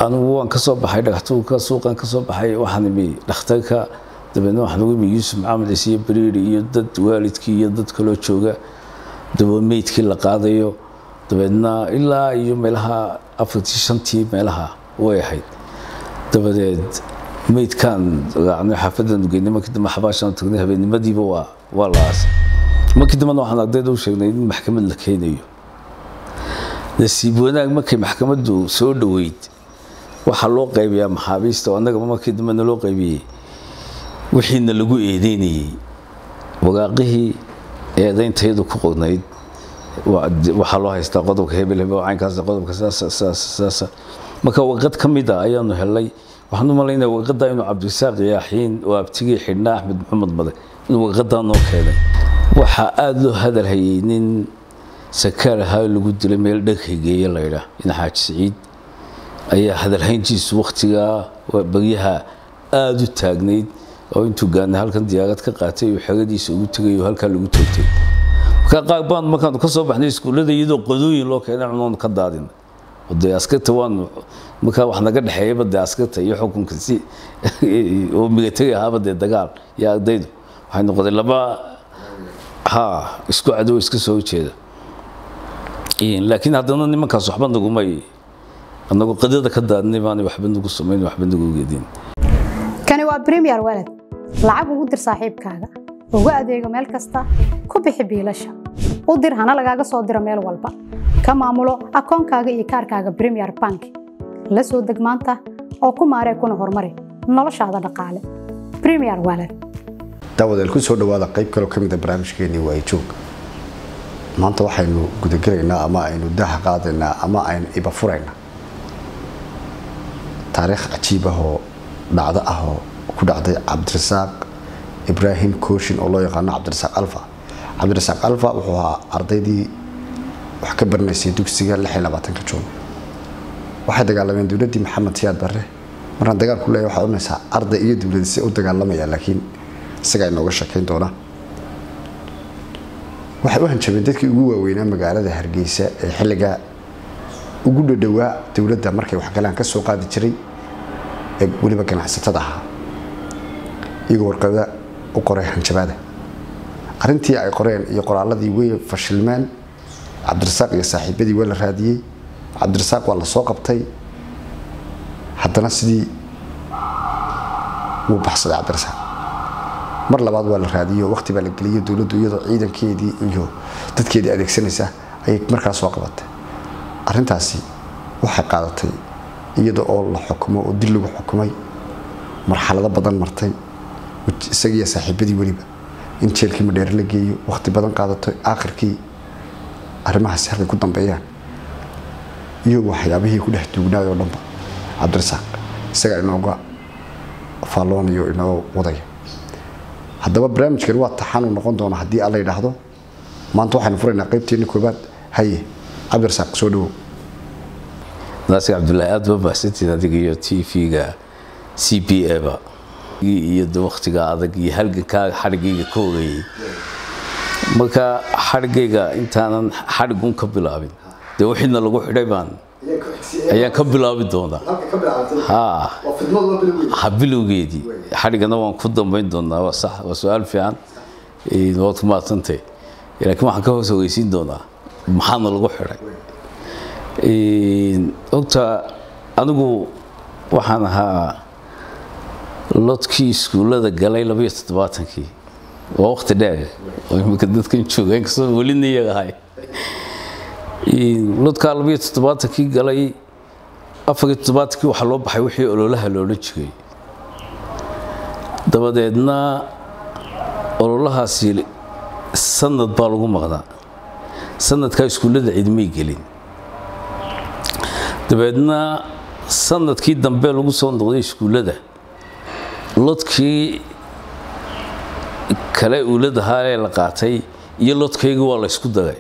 anigu waan ka soo baxay dhagaxtuurka suuqan ka soo baxay waxaan imi dhakhtarka dabeedna waxaan ugu imi yuusuf maxamed ciise iyo beriiri iyo dad waalidkii iyo dad kaloo jooga dabeed meydkii la qaadayo dabeedna ilaa iyo meelaha afartii shantii meelaha way ahayd dabadeed meydkaan raacnay xaafadan geynay markii dambe xabaashaan tagnay habeennimadiiba waa waa la aasay markii dambena waxaan ardayda u sheegnay in maxkamad la keenayo nasiib wanaag markay maxkamaddu soo dhoweyd waxaa loo qaybiyaa maxaabiista oo annagaba markii dambena loo qaybiyey wixiina lagu eedeynayey waraaqihii eedayntayadu ku qornayd waxaa loo haystaa qodobka hebel hebel caynkaas qodobka saasa marka warqad ka mid a ayaanu helay waxaan u malaynaya warqadda inuu cabdirasaaq yaaxiin oo abtigii xidhnaa axmed maxamed made inuu warqaddaa noo keenay waxaa aada loo hadal hayay nin sakaar ahaa lagu dilay meel dhaghigeeye laydhaa in xaaji siciid ayaa hadalhayntiisu wakhtigaa baryaha aada u taagnayd oo intuu gaana halkan diyaarad ka qaatay uu xeradiisa ugu tegay oo halkaa lagu toogtay markaa qaar baan markaanu ka soo baxnay iskuullada iyadoo qodooyin loo keenay cunoonu ka daadina dee askarta waanu markaa wax naga dhexeeyaba dee askarta iyo xukunka si oo milatari ahaaba dee dagaal iyo ardaydu waxay noqday laba ha isku cadow iska soo horjeeda laakiin haddana nimankaas waxba nagumay anagu qadada ka daadnay baanay waxba nagu samayn waxba nagu geedin kani waa premier walad lacag ugu dir saaxiibkaaga ugu adeego meel kasta ku bixi biilasha u dir hana lagaaga soo diro meel walba ka maamulo akoonkaaga iyo kaarkaaga premier bank la soo deg maanta oo ku maaree kuna horumari noloshaada dhaqaale premier walad daawadeel ku soo dhawaada qayb kaloo ka mida barnaamijkeenii waa joog maanta waxaynu gudagelaynaa ama aynu daha qaadaynaa ama aynu iba furaynaa taariikh cajiib ah oo dhacdo ah oo ku dhacday cabdirasaaq ibraahim kooshin oo loo yaqaano cabdirasaaq alfa cabdirasaaq alfa wuxuu ahaa ardaydii wax ka baranaysay dugsiga juun waxay dagaalameen dowladdii maxamed siyaad barre markaan dagaal ku leeya waxaad oranaysaa arday iyo dowladise u dagaalamaya laakiin isagaa inooga sheekayn doona waxay u hanjabeen dadkii ugu waaweynaa magaalada hargeysa ee xilligaa ugu dhadhowaa dowladda markay waxgalaan ka soo qaadi jiray ee weliba ganacsatada ahaa iyagoo warqada u qoray hanjabaada arrintii ay qoreen iyo qoraaladii way fashilmeen cabdirasaaq iyo saaxiibadii waa la raadiyey cabdirasaaq waa la soo qabtay haddana sidii wuu baxsaday cabdirasaaq mar labaad waa la raadiyo waqti baa la geliyay dowladdu iyadoo ciidankeedii iyo dadkeedii adeegsanaysa ayay markaa soo qabatay arrintaasi waxay qaadatay iyada oo la xukumo oo dil lagu xukumay marxalado badan martay isagiiyo saaxiibadii weliba in jeelkii madheere la geeyo waqti badan qaadato aakhirkii arrimahaasi halkay ku dambeeyaan iyo waxyaabihii ku dhex duugnaay oo dhanba cabdirasaaq isagaa inooga faalloonayo inoo wadaya haddaba barnaamijkan waa taxaanu noqon doona haddii alla yidhaahdo maanta waxaynu furaynaa qaybteenni koobaad haye cabdirasaaq soo dhawow naasir cabdullaahi aada ba mahsantiin adiga iyo t v-ga c b a ba iyo de waktiga adag iyo halgankaaga xadhigayga ka horeeyey marka xadhigayga intaanan xadhigun ka bilaabin dee wixiina lagu xidhay baan ayaan ka bilaabi doonaa ha bilowgeedii xadhigana waan ku dambayn doonaa waa sax waa su-aal fiican waad ku maadsantay laakiin waxaan ka hoos hogeysiin doonaa maxaana lagu xidhay ogta anigu waxaan ahaa lodkii iskuullada galay labaiyo toddobaatankii waa waqti dheer oo imika dadkan jooga inkastoo welina iyaga ahay lodkaa labaiyo toddobaatankii galay afariyo toddobaatankii waxaa loo baxay wixii ololaha loodhan jiray dabadeedna ololahaasi sanad baa lagu maqnaa sanadkaa iskuullada cidmay gelin dabeedna sanadkii dambe lagu soo noqday iskuullada lodkii kale uuladahaa ee la qaatay iyo lodkayga waa la ysku daray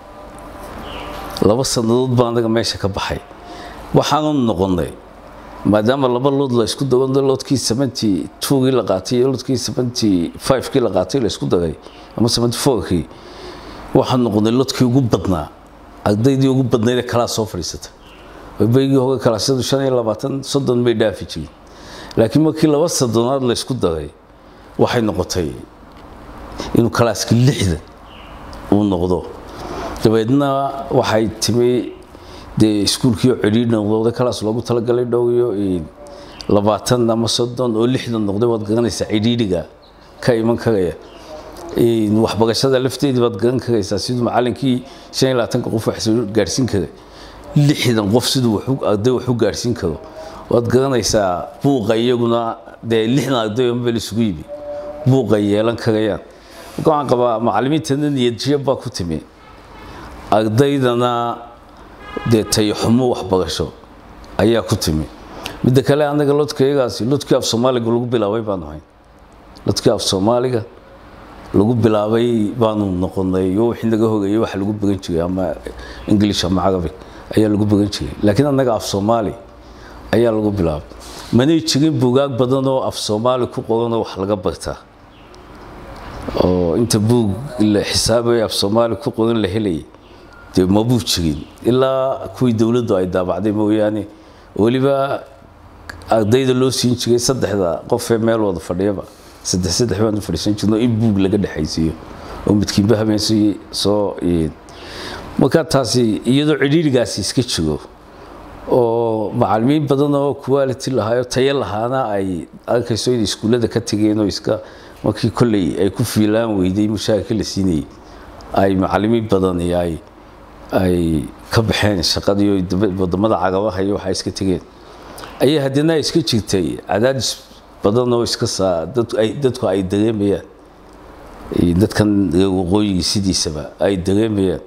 laba sannadood baa anaga meesha ka baxay waxaanu noqonnay maadaama laba lood la ysku dago lodkii seventy twogii la qaatay iyo lodkii seventy fivekii la qaatay la ysku daray ama seventy fourkii waxaan noqonnay lodkii ugu badnaa ardaydii ugu badnayd ee kalaa soo fadhiisata beygii hore kalaasyadu shan iyo labaatan soddon bay dhaafi jirin laakiin markii laba soddonaad la ysku daray waxay noqotay inuu kalaaska lixdan uu noqdo dabeedna waxay timi dee iskuulkii oo cidhiidh noqday kalaas loogu talagalay dhow iyo labaatan ama soddon oo lixdan noqday waad garanaysaa cidhiidhiga ka iman karaya waxbarashada lafteedii baad garan karaysaa siduu macalinkii shan iyo labaatanka qof wax soo gaarhsiin karay lixdan qof siduu arday wax u gaarhsiin karo waad garanaysaa buuqa iyaguna dee lixdan arday oo meel isugu yimi buuqay yeelan karayaan marka waxaan qabaa macalimiintana niyadjiyab baa ku timi ardaydana dee tayaxumo waxbarasho ayaa ku timi midda kale anaga lodkayagaasi lodkii af soomaaliga lagu bilaabay baanu hayn lodkii af soomaaliga lagu bilaabay baanu noqonay iyo wixii naga hogeeyay waxa lagu bagan jiray ama english ama carabic ayaa lagu bagan jiray laakiin annaga af soomaali ayaa lagu bilaabay manay jirin buugaag badan oo af soomaali ku qoranoo wax laga bartaa oo inta buug la xisaabay af soomaali ku qoran la helayay dee mabuu jirin ilaa kuwii dowladdu ay daabacday mooyaane weliba ardayda loo siin jiray saddexda qofee meel wada fadhiyaba saddex saddex baanu fadhiisan jirno in buug laga dhexaysiiyo oo midkiinba habeensi soo marka taasi iyadoo cidhiirigaasi iska jiro oo macalimiin badan oo quality lahaayo tayo lahaana ay arkayso inay iskuullada ka tegeen oo iska markii kolley ay ku fiilaan weyday mushaarka la siinayay ay macalimiin badan ay ay ka baxeen shaqadii wadamada cagabaha iyo waxaa iska tegeen ayaa haddana iska jirtay cadaadis badan oo iska saa dadku ay dareemayaan dadkan waqooyigii sidiisaba ay dareemayaan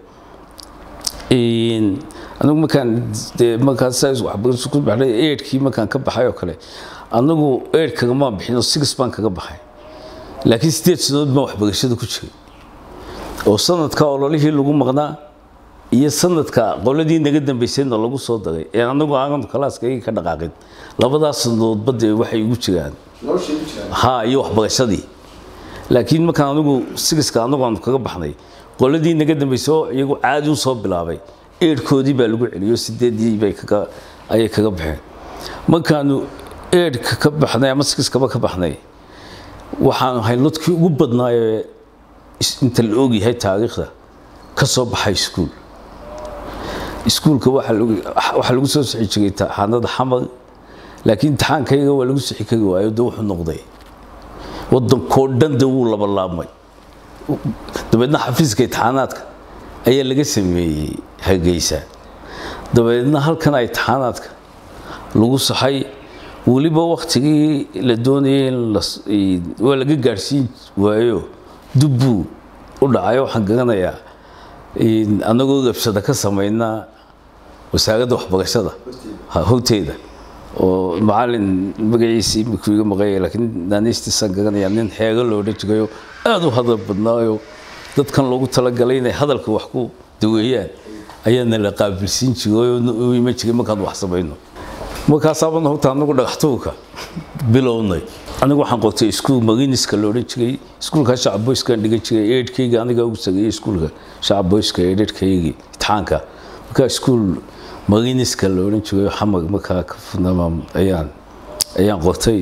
anigu markaan dee markaan saas waxbarasho ku baxnay eedhkii markaan ka baxay oo kale anagu eedh kagamaan bixin oo six baan kaga baxay laakiin sideed sanadood baan waxbarashada ku jiray oo sanadka ololihii lagu maqnaa iyo sanadka qoladii naga dambaysayna lagu soo daray ee anagu aanan kalaaskayga ka dhaqaaqin labadaas sanadoodba dee waxay ugu jiraan ha iyo waxbarashadii laakiin markaan anigu sigiska anagu aanu kaga baxnay qoladii naga dambaysay oo iyagu caadi u soo bilaabay eedhkoodii baa lagu celiyo sideedii bay kaga ayay kaga baxeen markaanu eedhka ka baxnay ama sigiskaba ka baxnay waxaanu ahay lodkii ugu badnaayee inta la ogyahay taariikhda ka soo baxay iskuul iskuulka waxaa lagu soo sixi jiray imtixaanada xamar laakiin imtixaankayga waa lagu sixi kari waayo de wuxuu noqday wadankoo dhan de wuu labalaabmay dabeedna xafiiska imtixaanaadka ayaa laga sameeyey hargeysa dabeedna halkan a imtixaanaadka lagu saxay weliba waktigii la doonayay in waa laga gaadhsiin waayo dubbuu u dhacayo waxaan garanayaa annagoo rabshada ka samaynaa wasaaradda waxbarashada horteeda oo macalin magaciisii imikuu iga maqaya laakiin naaniistiisaan garanayaa nin xeego lo odhan jirayo aada u hadal badnaayo dadkan loogu talagalay inay hadalka wax ku daweeyaan ayaana la qaabilsiin jiray oo u iman jiray markaan wax samayno markaasaabana horta anagu dhagaxtuurka bilownay anigu waxaan qortay iskuul mariniska la odhan jiray iskuulka shacab boyskaan dhigan jiray eedhkayga aniga ugu sageeyey iskuulka shacab boyska eedhkaygii imtixaanka markaa iskuul mariniska la odhan jiray xamar markaa ka fudnama ayaan ayaan qortay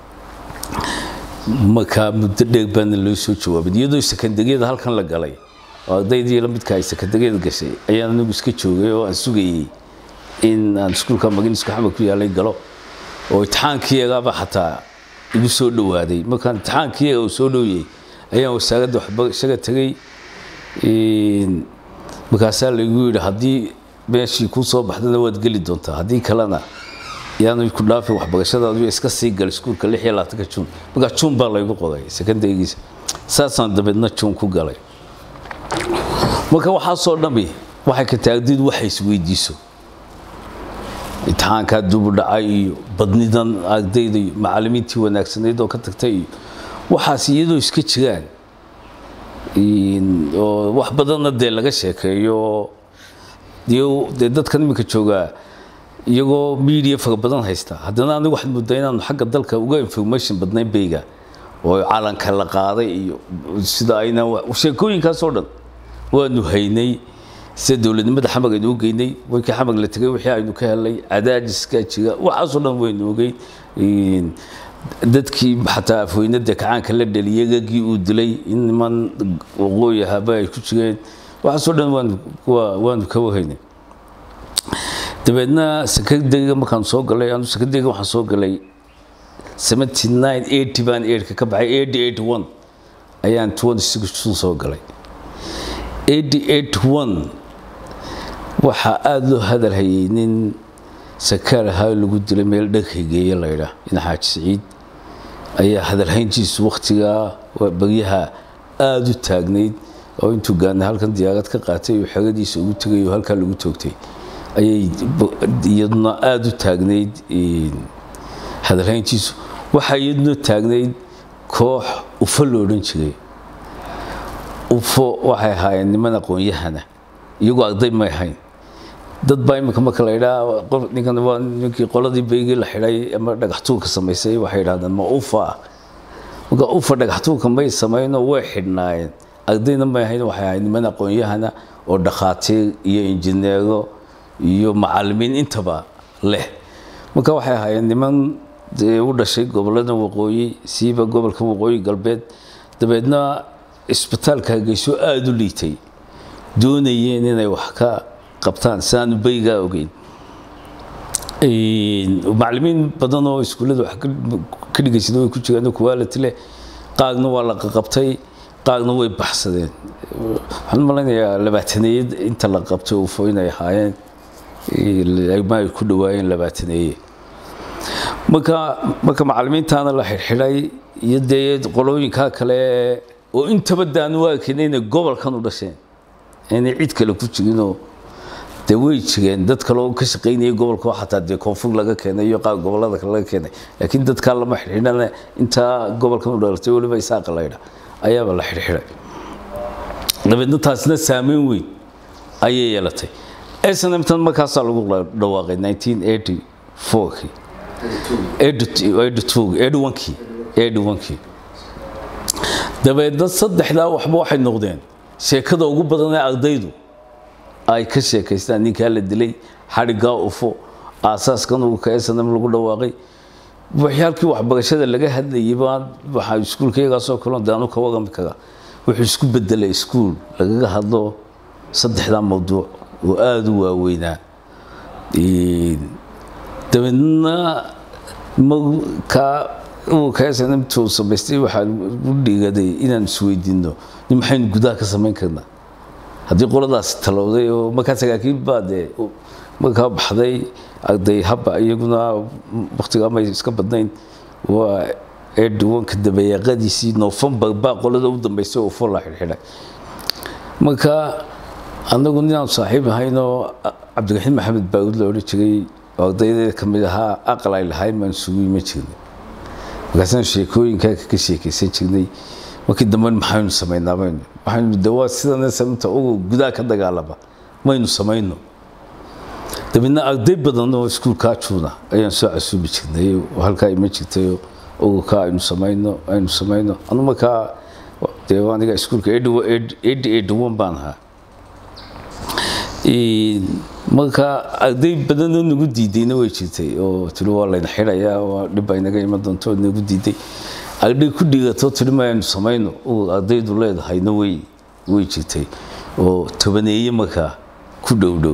markaa muddo dheer baana loo soo jawaabay iyadoo sekandariyada halkan la galay oo ardaydii la midka ay sekandariyada gashay ayaan anigu iska joogay oo aan sugayey in aan iskuulka mariniska xamar ku yaalay galo oo imtixaankiiyagaaba xataa igu soo dhawaaday markaan imtixaankiiyaga uu soo dhowyey ayaan wasaaradda waxbarashada tegey markaasaa laygu yidhi haddii meeshii kuu soo baxdana waad geli doontaa haddii kalena yaanu ku dhaafin waxbarashadaadu iska sii gal iskuulka lix iyo labaatanka juun markaa juun baa laygu qoray sekandarigiisa saasaan dabeedna juun ku galay marka waxaasoo dhammi waxay ka taagdiid waxa isweydiiso imtixaankaa dubu dhacay iyo badnidan ardayda iyo macalimiintii wanaagsanayd oo ka tagtay iyo waxaas iyadoo iska jiraan oo wax badanna dee laga sheekeeyo dee dadkan iminka joogaa iyagoo media fara badan haysta haddana anigu waxaad moodaa inaanu xagga dalka uga information badnayn beyga oo calanka la qaaday iyo sida ayna sheekooyinkaasoo dhan waanu haynay sida dowladnimada xamag aynu u geynay markii xamag la tegay wixii aynu ka helnay cadaajiska jiga waxaasoo dhan waynu ogey dadkii xataa afweynada kacaanka la dhaliyay gagii uu dilay in niman waqooyi ahaba ay ku jireen waxaasoo dhan waanu ka wahaynay dabeedna sakadega markaan soo galay anu sakadega waxaan soo galay seventy nine eighty baan eedhka ka baxay eighty eighty one ayaan twenty six soo galay eighty eighty one waxaa aada loo hadal hayay nin sakaar ahaa lagu dilay meel dhaghigeeye laydhaa in xaaji siciid ayaa hadalhayntiisu wakhtigaa baryaha aada u taagnayd oo intuu gaana halkan diyaarad ka qaatay oo xeradiisa ugu tegay oo halkaa lagu toogtay ayay iyaduna aada u taagnayd hadalhayntiisu waxaa iyaduna taagnayd koox ufo lo odhan jiray ufo waxay ahaayeen niman aqoon-yahana iyagoo arday may ahayn dad baa iminka marka la idhaa ninkan waa ninkii qoladii beygii la xidhay ama dhagaxtuurka samaysay waxay idhahdeen ma ufa ah marka ufa dhagaxtuurka may samayno way xidhnaayeen ardayna may ahayn waxay ahayd niman aqoon-yahana oo dhakhaatiir iyo injineero iyo macalimiin intaba leh marka waxay ahaayeen niman u dhashay gobolada waqooyi siiba gobolka waqooyi galbeed dabeedna isbitaalka hargeyso aada u liitay doonayeen inay wax ka qabtaan siaanu beygaa ogeyn macalimiin badan oo iskuullada wax ka dhigaysada way ku jiraan quality leh qaarna waa la qaqabtay qaarna way baxsadeen waxaan malaynayaa labaataneeyad inta la qabtay ufo inay ahaayeen ma ay ku dhawaayeen labaataneeye marka marka macalimiintaana la xidhxidhay iyo dee qolooyinkaa kale oo intaba daanu arkayn inay gobolkan u dhasheen inay cid kale ku jirinoo dee way jireen dad kale oo ka shaqaynayay gobolka xataa dee koonfur laga keenay iyo qaar gobolada kale laga keenay laakiin dadkaa lama xidhxidhana intaa gobolkan u dhalatay weliba isaaqa laydha ayaaba la xidhxidhay dabeedna taasina saameyn weyn ayay yeelatay snmtan markaasaa lagu dhawaaqay 1984kii kii dabeedna saddexdaa waxba waxay noqdeen sheekada ugu badan ee ardaydu ay ka sheekaystaan ninkaa la dilay xadhiggaa ufo aasaaskan uu ka snm lagu dhawaaqay waxyaalkii waxbarashada laga hadlayay baan waxaa iskuulkayagaasoo kaloo daanu ka warami karaa wuxuu isku bedelay iskuul lagaga hadlo saddexdaa mawduuc oo aada u waaweynaa dabeedna markaa uu kasanamtuu samaystay waxaa u dhigaday inaan isweydiino nin maxaynu gudaha ka samayn karnaa haddii qoladaasi talowday oo markaa saraakiil baa dee markaa baxday arday habba iyaguna waktigaa may iska badnayn waa edwanka dabayaaqadiisii novembar baa qolada u dambaysay oo fola xidhxidhay marka anagu ninaan saaxiib ahaynoo cabdiraxiim maxamed baawud la odhan jiray oo ardaydeeda ka mid ahaa aqal ay lahayn baan isugu iman jirnay markaasaan sheekooyinkaa ka sheekaysan jirnay markii dambe maxaynu samaynaa maynu waxaynu de waa sidana samta ugu gudaha ka dagaalama maynu samayno dabeedna arday badan oo iskuulkaa juuna ayaan soo casuubi jirnay oo halkaa iman jirtay ugukaa aynu samayno aynu samayno anu markaa dee aniga iskuulka eighty eighty one baan ahaa marka arday badanoo nagu diidayna way jirtay oo tiri waa layna xidhayaa waa dhib ay naga iman doonto nagu diiday arday ku dhigatoo tiri maynu samayno uu ardaydu leedahayna way way jirtay oo tobaneeye markaa ku dhowdhow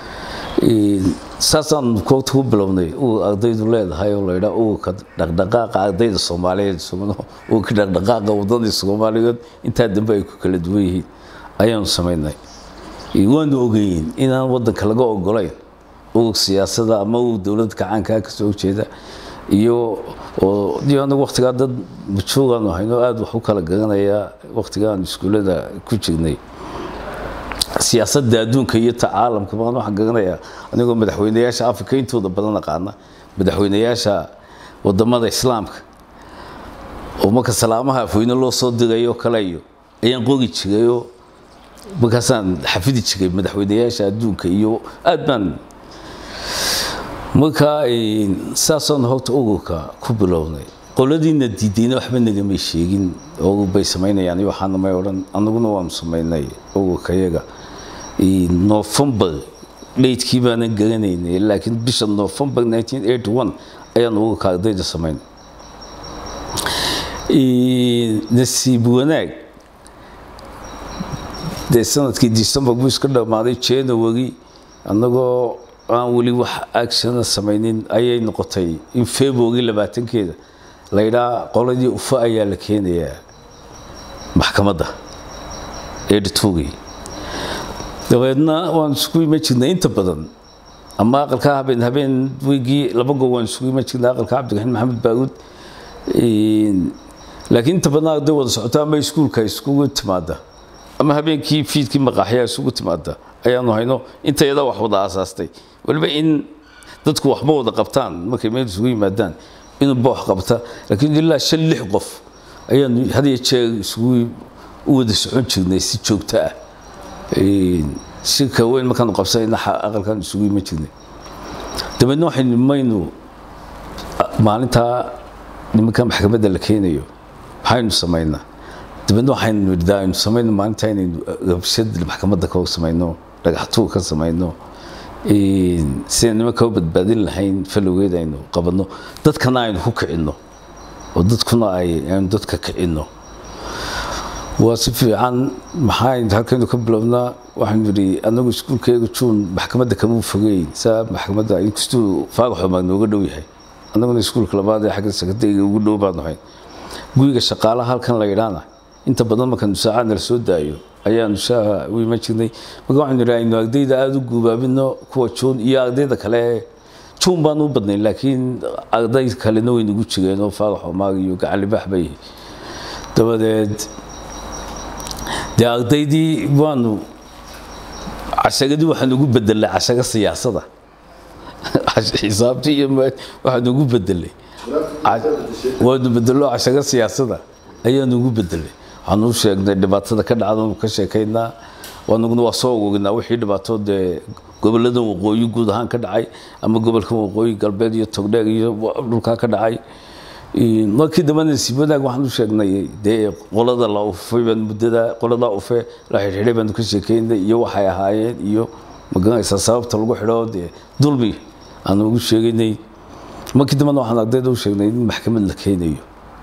saasaan koogta ku bilownay uu ardaydu leedahay oo laydhaa uurka dhaqdhaqaaqa ardayda soomaaliyeed uurka dhaqdhaqaaqa wadadii soomaaliyeed intaa dambe ay ku kala duwan yihiin ayaanu samaynay waanu ogeyn inaan wadanka laga ogolayn urug siyaasada ama urug dowladda kacaankaa kasoo horjeeda iyo iyo anagu waktigaa dad majuugaanu hayno aada wax u kala garanaya waktigaan iskuullada ku jirnay siyaasadda adduunka iyo ta caalamka baan waxaan garanayaa anigoo madaxweynayaasha africa intooda badan aqaana madaxweynayaasha wadamada islaamka oo marka salaamaha afweyne loo soo dirayo kale iyo ayaan qori jirayoo markaasaan xafidi jiray madaxweynayaasha adduunka iyo aad baan markaa saasaan horta ururka ku bilownay qoladiina diidayna waxba nagamay sheegin urur bay samaynayaan iyo waxaana may odhan anaguna waanu samaynay ururka yaga november dhaydkii baanan garanaynay laakiin bisha november 1981 ayaan uga ardayda samayn nasiib wanaag dee sanadkii december buu iska dhammaaday january annagoo aan weli wax actiona samaynin ayay noqotay in february labaatankeeda laydhaa qoladii ufa ayaa la keenayaa maxkamadda editogii dabeedna waan isugu iman jirnay inta badan ama aqalka habeen habeen weygii laba goor waan isugu iman jirnay aqalka cabdiraxiin maxamed baaruud laakiin inta badan arday wada socota ama iskuulka iskugu timaada ama habeenkii fiidkii maqaaxyaa isugu timaada ayaanu hayno inta yadaa wax wada aasaastay waliba in dadku waxba wada qabtaan markay meel isugu yimaadaan inuuba wax qabta laakiin ilaa shan lix qof ayaanu had iyo jeer isugu u wada socon jirnay si joogto ah shirka weyn markaanu qabsanayna aqalkaan isugu iman jirnay dabeedna waxaynu maynu maalintaa nimanka maxkamadda la keenayo maxaynu samaynaa dabeedna waxaynu nidhaa aynu samayno maalintaa inaynu rabshad maxkamadda ka samayno dhagaxtuur ka samayno sidaan nimanka u badbaadin lahayn falowgeed aynu qabanno dadkana aynu ku kicinno oo dadkuna aynu dadka kicinno waa si fiican maxaa halkaynu ka bilownaa waxaanu yidhi anagu iskuulkeega juun maxkamadda kama fogeyn saa maxkamadda inkastuu faagaxo baa nooga dhow yahay annaguna iskuulka labaad ee xagga sekretariga ugu dhow baanu hayn guriga shaqaalaha halkan la yidhaana inta badan markaanu saacadna la soo daayo ayaanu shaaha u iman jirnay marka waxaanu yidhi aynu ardayda aada u guubaabino kuwa juun iyo ardayda kale juun baanu u badnayn laakiin arday kalena way nagu jireen oo faagax omaag iyo gacalibaax bay dabadeed dee ardaydii waanu cashagadii waxaan ugu bedelay cashaga siyaasada xisaabtii iyo waxaan ugu bedelay waanu bedelo cashaga siyaasada ayaanu ugu bedelay waxaanu u sheegnay dhibaatada ka dhacda ka sheekaynaa wanaguna waa soo ogognaa wixii dhibaato dee goboladan waqooyi guud ahaan ka dhacay ama gobolkan waqooyi galbeed iyo togdheer iyo dhulkaa ka dhacay markii dambena nasiib wanaag waxaan u sheegnay dee qolada la ufay baan muddada qoladaa ufe la xidhxidhay baanu ka sheekaynay iyo waxay ahaayeen iyo magaranaysaa sababta lagu xidho dee dulmi aanu ugu sheegaynay markii dambena waxaan ardayda u sheegnay in maxkamad la keenayo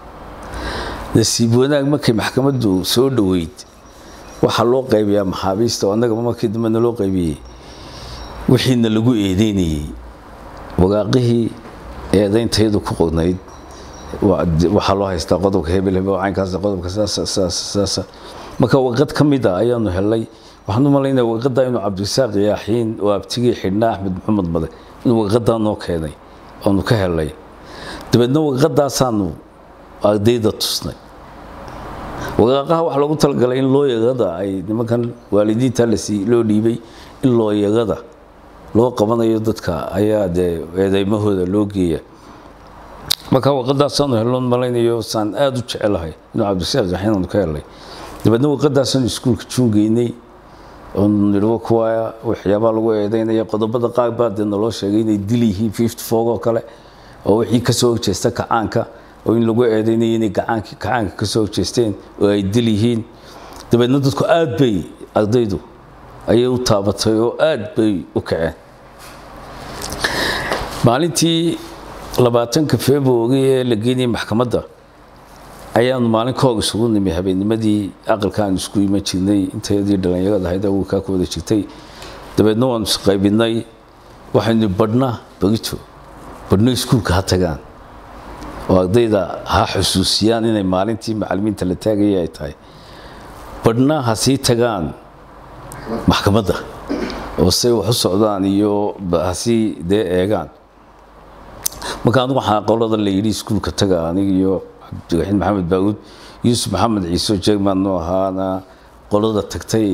nasiib wanaag markay maxkamaddu soo dhoweyd waxaa loo qaybiyaa maxaabiista oo annaga markii dambena loo qaybiyey wixiina lagu eedeynayey waraaqihii eedayntayadu ku qornayd waxaa loo haystaa qodobka hebel hebel caynkaas qodobka saasa saasa saasa marka warqad ka mid a ayaanu helay waxaan u malaynaya warqadda inuu cabdirasaaq yaaxiin oo abtigii xidhnaa axmed maxamed made inuu warqaddaa noo keenay oonu ka helay dabeedna warqadaasaanu ardayda tusnay waraaqaha waxaa loogu talagalay in looyarada ay nimankan waalidiinta lasii loo dhiibay in looyarada loo qabanayo dadka ayaa dee eedeymahooda loo geeya marka warqadaasaanu helon malaynayo saan aada u jecelahay inuu cabdirasaaq yaxin aanu ka helay dabeedna warqadaasaanu iskuulka juungeynay oonu nidhwo kuwa waxyaabaa lagu eedeynaya qodobada qaar baa dee naloo sheegay inay dil yihiin fifty four oo kale oo wixii kasoo horjeesta kacaanka oo in lagu eedeynayo inay gacaanki kacaanka kasoo horjeesteen oo ay dil yihiin dabeedna dadku aad bay ardaydu ayay u taabatay oo aad bay u kaceen maalintii labaatanka february ee la geynayay maxkamadda ayaanu maalin ka hor isugu nimi habeennimadii aqalka aan isku iman jirnay intayadii dhallinyarada ahayd awalkaa ku wada jirtay dabeedna waanu isqaybinay waxaynu badhna barito badhno iskuulka ha tagaan oo ardayda ha xusuusiyaan inay maalintii macalimiinta la taagaya ay tahay badhna ha sii tagaan maxkamadda oo say wax u socdaan iyo ha sii dee eegaan marka anigu waxaa qolada la yidhi iskuulka taga aniga iyo cabdiraxiin maxamed baaguud yuusuf maxamed ciise jerman noo ahaana qolada tagtay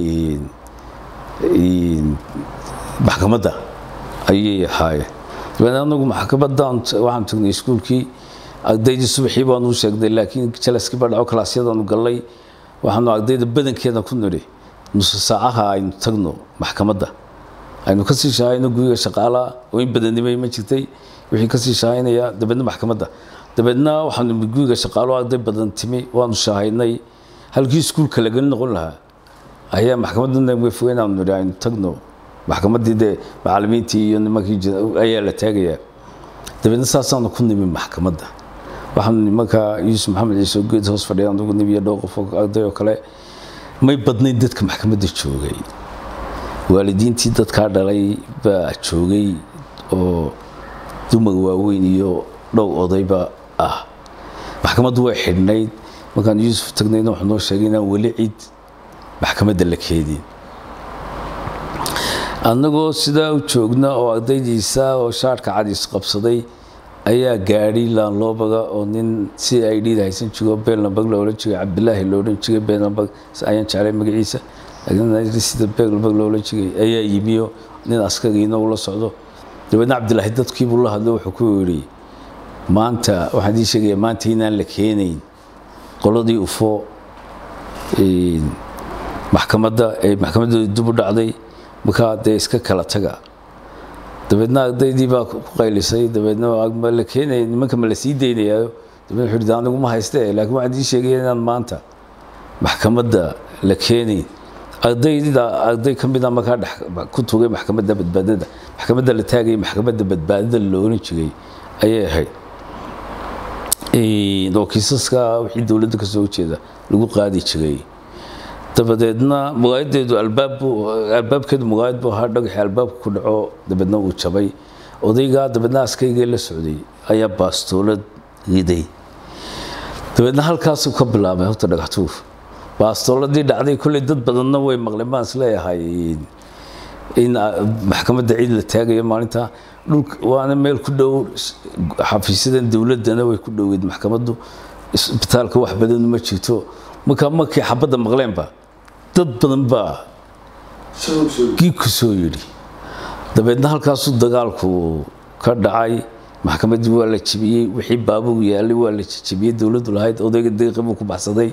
maxkamadda ayay ahaayeen dabeedna anagu maxkamadan waxaan tagnay iskuulkii ardaydii subaxii baanu u sheegnay laakiin jalaskii baa dhaco kalaasyadaanu gallay waxaanu ardayda badankeeda ku nidhi nusu saacaha aynu tagno maxkamadda aynu kasii shahayno guriga shaqaalaha oo in badannimay ma jirtay wixii kasii shahaynaya dabeedna maxkamadda dabeedna waxaanu guriga shaqaalo arday badan timi waanu shahaynay halkii iskuulka laga noqon lahaa ayaa maxkamadda way fogeen aanu nidhi aynu tagno maxkamaddii dee macallimiintii iyo nimankii ayaa la taagayaa dabeedna saasaanu ku nimi maxkamadda waxaanu nimanka yuusuf maxamed ciise oo geed hoos fadhiya anugu nimi iyo dhowr qof arday oo kale may badnayn dadka maxkamadda joogay waalidiintii dadkaa dhalay baa joogay oo dumar waaweyn iyo dhow odayba ah maxkamaddu way xidhnayd markaan yuusuf tagnayna wuxuu noo sheegay inaan weli cid maxkamadda la keedin annagoo sidaa u joogna oo ardaydiisa oo shaarhka cadiis qabsaday ayaa gaadhi laanloobaga oo nin si ay dhiida haysan jiro beelnabag la odhan jiray cabdilaahi la odhan jiray beelnabag ayaan jeclay magaciisa sida beelnabag la odhan jiray ayaa yimiyo nin askariina ula socdo dabeedna cabdilaahi dadkiibuu la hadlo wuxuu ku yidhi maanta waxaan ii sheegaya maanta inaan la keenayn qoladii ufo maxkamadda ee maxkamaddooda dib u dhacday markaa dee iska kala taga dabeedna ardaydii baa ku qaylisay dabeedna ma la keenaya nimanka ma la sii daynayaayo dabeedna wuxuu yidhi anigu ma hayste laakiin waxaan ii sheegaya inaan maanta maxkamadda la keenayn ardayda arday ka mida markaa dhex ku tugay maxkamadda badbaadada maxkamadda la taagayay maxkamadda badbaadada la oran jiray ayay ahayd oo kiisaska wixii dowladda ka soo jeeda lagu qaadi jiray dabadeedna mugaayadeedu albaab albaabkeedu mugaayad buu ahaa dhagaxii albaabka ku dhaco dabeedna uu jabay odaygaa dabeedna askaygee la socday ayaa baastoolad riday dabeedna halkaasuu ka bilaabay horta dhagaxtuur baastooladii dhacday kolley dad badanna way maqleen baan isleeyahay in maxkamadda ciid la taagayo maalinta dhulka waana meel ku dhow xafiisyadan dowladdana way ku dhoweyd maxkamaddu isbitaalka wax badan ma jirto markaa markii xabadda maqleenba dad badan baa gii ku soo yidhi dabeedna halkaasuu dagaalku ka dhacay maxkamaddii waa la jebiyey wixii baabuur yaalay waa la jebiyey dowladdu lahayd odayga deeqi buu ku baxsaday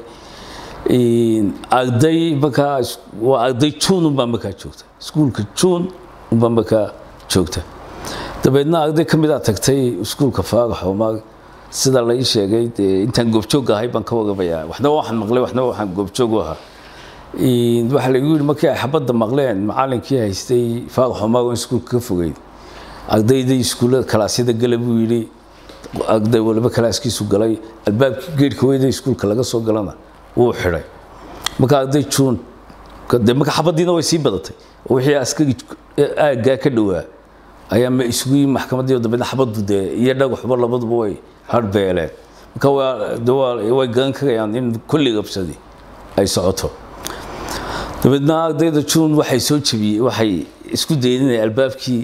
arday markaa waa arday juun unbaa markaa joogta iskuulka juun unbaa markaa joogta dabeedna arday ka mid a tagtay iskuulka faarax omar sida la ii sheegay dee intaan goobjoog ahay baan ka waramayaa waxna waxaan maqlay waxna waxaan goobjoog u ahaa waxaa laigu yidhi markii ay xabadda maqleen macallinkii haystay faarax omar oo iskuulka ka fogeyd ardaydii iskuullada kalaasyada gala buu yidhi arday waliba kalaaskiisu galay albaabkii geedhka weyda iskuulka laga soo galana wuu xidhay marka arday juun de marka xabaddiina way sii badatay oo wixii askari aaggaa ka dhowaa ayaa ma isugu yimi maxkamaddii dabeedna xabaddu dee iyo dhagaxuba labaduba way harbeeleen marka waa way garan karayaan in kulli qabsadi ay socoto dabeedna ardayda juun waxay soo jebiyey waxay isku dayeen inay albaabkii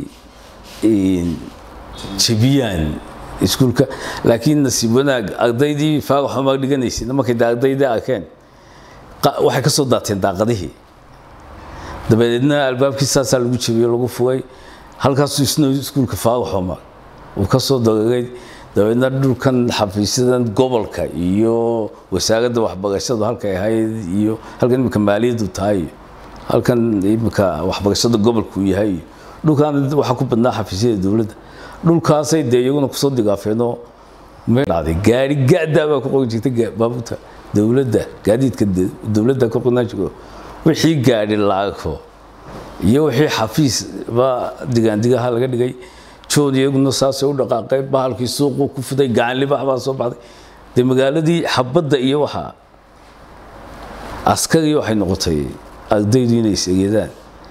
jebiyaan iskuulka laakiin nasiib wanaag ardaydii faarax umar dhiganaysay markay de ardaydii arkeen waxay ka soo daateen daaqadihii dabadeedna albaabkii saasaa lagu jebiyey lagu fugay halkaasuu isna iskuulka faarax umar uu ka soo dareeray dabeedna dhulkan xafiisyadan gobolka iyo wasaaradda waxbarashadu halkay ahayd iyo halkan imika maaliyaddu tahay halkan imika waxbarashada gobolku yahay dhulkan waxaa ku badnaa xafiisyada dowladda dhulkaasay dee iyaguna kusoo digaafeenoo dhacday gaari gaadaa baa ku qoran jirtay baabuurta dowladda gaadiidka dowladda ka qornaan jiro wixii gaadhi la arko iyo wixii xafiis baa digaandigaha laga dhigay joon iyaguna saasay u dhaqaaqay bahalkii suuquu ku fiday gacanlibax baa soo baxday dee magaaladii xabadda iyo waxaa askari waxay noqotay ardaydu inay is-egeedaan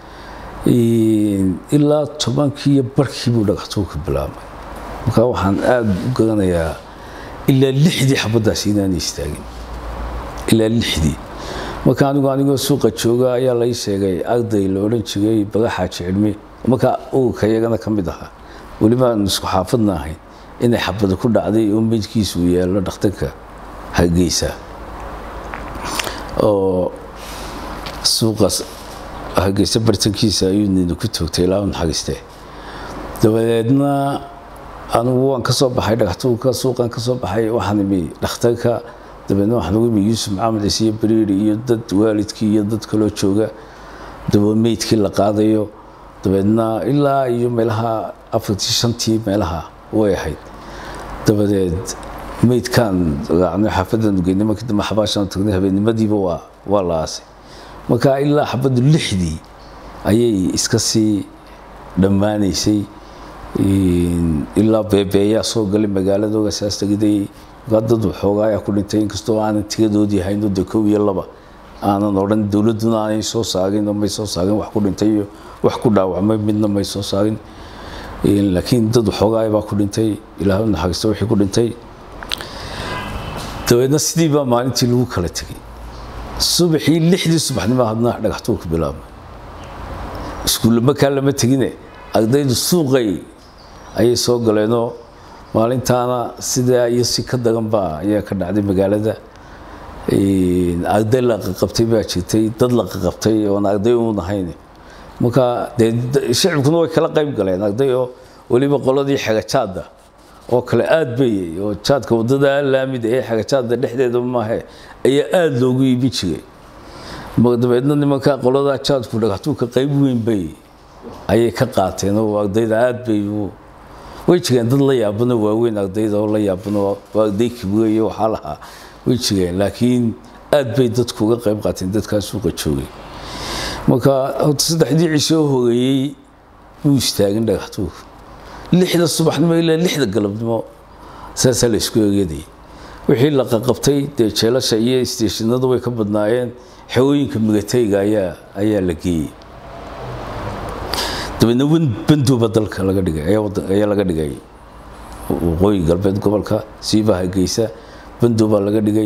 ilaa tobankii iyo barkii buu dhagaxtuurka bilaabmay marka waxaan aada u garanayaa ilaa lixdii xabaddaasi inaanay istaagin ilaa lixdii marka anigu anigoo suuqa jooga ayaa lai sheegay arday la odhan jiray bagaxaa jecilme markaa ururka iyagana ka mid ahaa weliba aan isku xaafadna ahayn inay xabada ku dhacday oo meydkiisu yaallo dhakhtarka hargeysa oo suuqaas hargeysa bartankiisa ayuu nina ku toogtay ilaa u naxariistee dabadeedna anigu waan ka soo baxay dhagaxtuurka suuqan ka soo baxay waxaan imi dhakhtarka dabeedna waxaan ugu imi yuusuf maxamed ciise iyo bariiri iyo dad waalidkii iyo dad kaloo jooga daba meydkii la qaadayo dabeedna ilaa iyo meelaha afartii shantii meelaha way ahayd dabadeed meydkaan raacnay xaafadan geynay markii dambe xabaashaan tagnay habeennimadiiba waa waa la aasay marka ilaa xabaddu lixdii ayay iska sii dhammaanaysay ilaa beebeeyaa soo galay magaalada ogasaas tegiday dad waxoogaa ayaa ku dhintay inkastoo aanan tigadoodii hayno de kow iyo laba aanan odhan dowladduna aanay soo saagin oo may soo saagin wax ku dhintay iyo wax ku dhaawacmay midna may soo saagin laakiin dad waxoogaa baa ku dhintay ilaahay naxariista wixii ku dhintay dabeedna sidii baa maalintii lagu kala tegay subaxii lixdii subaxnimo hadna dhagaxtuurka bilaabmay iskuulle markaa lama tegine ardaydu suuqay ayay soo galeenoo maalintaana sidaa iyo si ka dagan baa ayaa ka dhacday magaalada arday la qaqabtay baa jirtay dad la qaqabtay oon arday uun ahayn marka dee shicibkuna way kala qayb galeen arday oo weliba qoladii xagajaada oo kale aad bayay oo jaadka wadada laamida ee xagajaada dhexdeeda maahe ayaa aada loogu iibin jiray dabeedna nimanka qoladaa jaadku dhagaxtuurka qayb weyn bay ayay ka qaateen oo ardayda aad bay way jireen dad la yaabano waaweyn ardayda oo la yaabano oo arday kibriya iyo waxaa lahaa way jireen laakiin aad bay dadku uga qayb qaateen dadkaa suuqa joogay marka horta saddexdii cisho horeeyey wuu istaagin dhagaxtuurka lixda subaxnimo ilaa lixda galabnimo saasaa la isku eegadayay wixii la qaqabtay dee jeelasha iyo isteeshinadu way ka badnaayeen xewooyinka migatayga ayaa ayaa la geeyey dabeedna banduuba dalka laga dhigay ayaa laga dhigay waqooyi galbeed gobolka siibaha geysa banduuba laga dhigay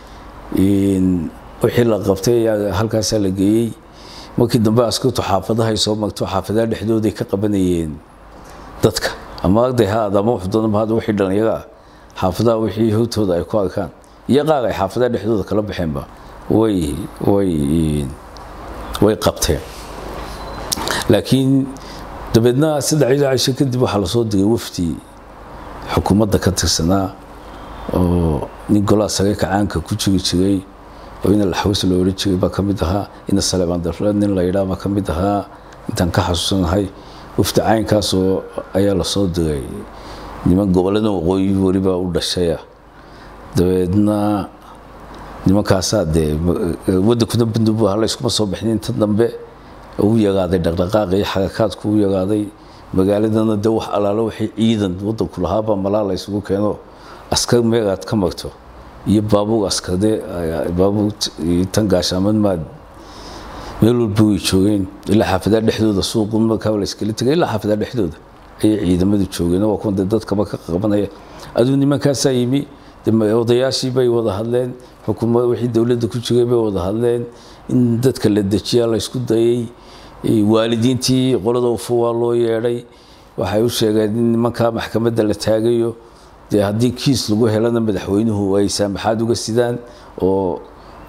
wixii la qabtay ayaa halkaasaa la geeyey markii dambe askartu xaafadahay soo magto xaafadaha dhexdooday ka qabanayeen dadka ama arday ha aad ama wuxdoonaba hada wixii dhallinyaro ah xaafadaha wixii howtooda ay ku arkaan iyo qaar ay xaafadaha dhexdooda kala baxeenba way way way qabteen laakiin dabeedna saddexdii cisho kadib waxaa lasoo digay wafdi xukuumadda ka tirsanaa oo nin golaa sare kacaanka ku jiri jiray oo ina laxaws loo odhan jiray baa ka mid ahaa ina saleebaan darfleed nin la yidhaha baa ka mid ahaa intaan ka xasuusanahay wafdi caynkaas oo ayaa lasoo diray niman gobollada waqooyi weliba u dhashaya dabeedna nimankaasaa dee waddankuna bandubu hala iskuma soo bixin inta dambe u yagaaday dhaqdhaqaaq iyo xarakaadku u yagaaday magaaladana dee wax alaalo waxay ciidan waddanku lahaabaa malaa la isugu keeno askar meegaad ka magto iyo baabuur askardee baabuur tan gaashaaman maad meel walba way joogeen ilaa xaafadaha dhexdooda suuqun markaa la iskala tegay ilaa xaafadaha dhexdooda ayay ciidamadu joogeen waa kuwan dee dadkaba ka qabanaya aduu nimankaasaa yimi odayaashii bay wada hadleen xukuumad wixii dowladda ku jiray bay wada hadleen in dadka la dejiyaa la isku dayay waalidiintii qolada ufu waa loo yeedhay waxay u sheegeen in nimankaa maxkamadda la taagayo dee haddii kiis lagu helana madaxweynuhu ay saamaxaad uga sidaan oo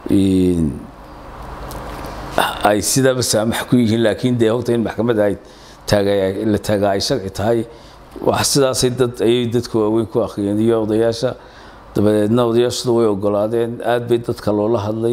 ay sidaaba saamax ku yihiin laakiin dee horta in maxkamadda ay la taagaa ay sharci tahay wax sidaasay dad ayay dadka waaweyn ku akhriyeen iyo odayaasha dabadeedna odayaashadu way ogolaadeen aad bay dadka loola hadlay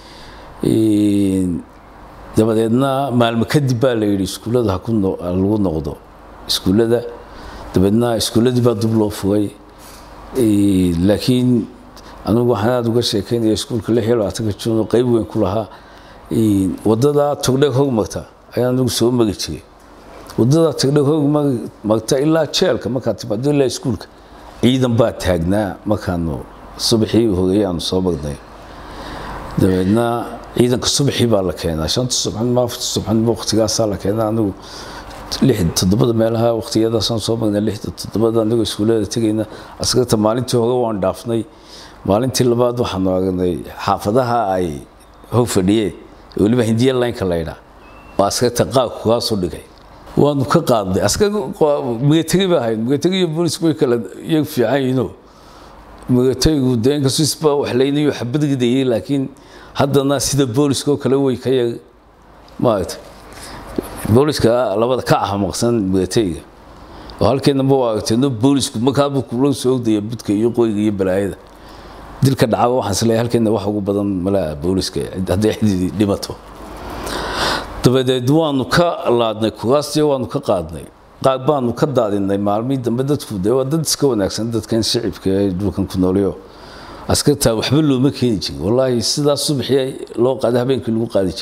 dabadeedna maalmo kadib baa la yidhi iskuullada halagu noqdo iskuullada dabeedna iskuulladii baa dib loo fugay laakiin anigu waxaan aada uga sheekeynaya iskuulka lix iyo labaatanka juun oo qayb weyn ku lahaa wadada togdheeg hogmarta ayaan anigu soo mari jiray wadada togdheeg hogmarta ilaa jeelka markaad timaado ilaa iskuulka ciidan baa taagnaa markaanu subaxii horeeyay aanu soo marnay dabeedna ciidanka subaxii baa la keenaa shanta subaxnimo afarta subaxnimo waqtigaasaa la keenaa anigu lix toddobada meelaha waqtiyadaasaan soo marnay lixda toddobada anigoo iskuullada tegayna askarta maalintii hore waan dhaafnay maalintii labaad waxaanu aragnay xaafadaha ay hog fadhiyeen weliba hindiya laynka laydhaa oo askarta qaabku kaasoo dhigay waanu ka qaadnay askar migategi baa ahayd migategi iyo boolisku way kala iyag fiican yihiinoo migategigu dee inkastoo isba wax laynayo xabad ridayay laakiin haddana sida booliska oo kale way ka yar maaragtay booliska labada ka ahmaqsan migategiga oo halkeenaba waa aragteeno boolisku markaaba kula soo ogdaya budka iyo qoyga iyo balaayada dilka dhacaba waxaan isleeyahay halkeena wax ugu badan malaa booliska hadday xididi dhimato dabadeed waanu ka laadnay kuraastii waanu ka qaadnay qaar baanu ka daadinay maalmihii dambe dadku dee waa dad iska wanaagsan dadkan shicibka ee dhulkan ku noolyo askartaa waxba looma keeni jirin wallaahi sidaas subaxii loo qaaday habeenkii lagu qaadi jiray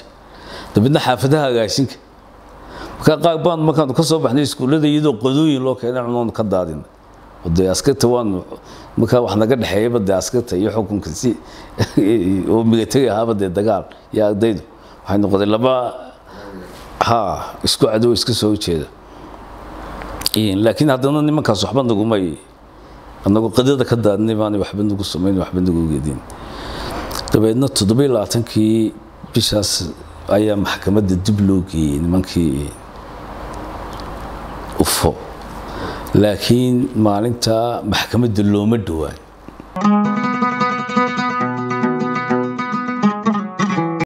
dabeedna xaafadaha agaashinka markaa qaar baan markaanu ka soo baxnay iskuullada iyadoo qodooyin loo keenay cunoonu ka daadina dee askarta waanu markaa wax naga dhexeeyaba dee askarta iyo xukunka si oo milatari ahaaba dee dagaal iyo ardaydu waxay noqday laba ha isku cadow iska soo jeeda laakiin haddana nimankaas waxba nagumay anagu qadada ka daadnay baanay waxba nagu samayn waxba nagu geedin dabeedna toddobiy labaatankii bishaas ayaa maxkamadda dib loo geeyey nimankii ufo laakiin maalinta maxkamadda looma dhowaan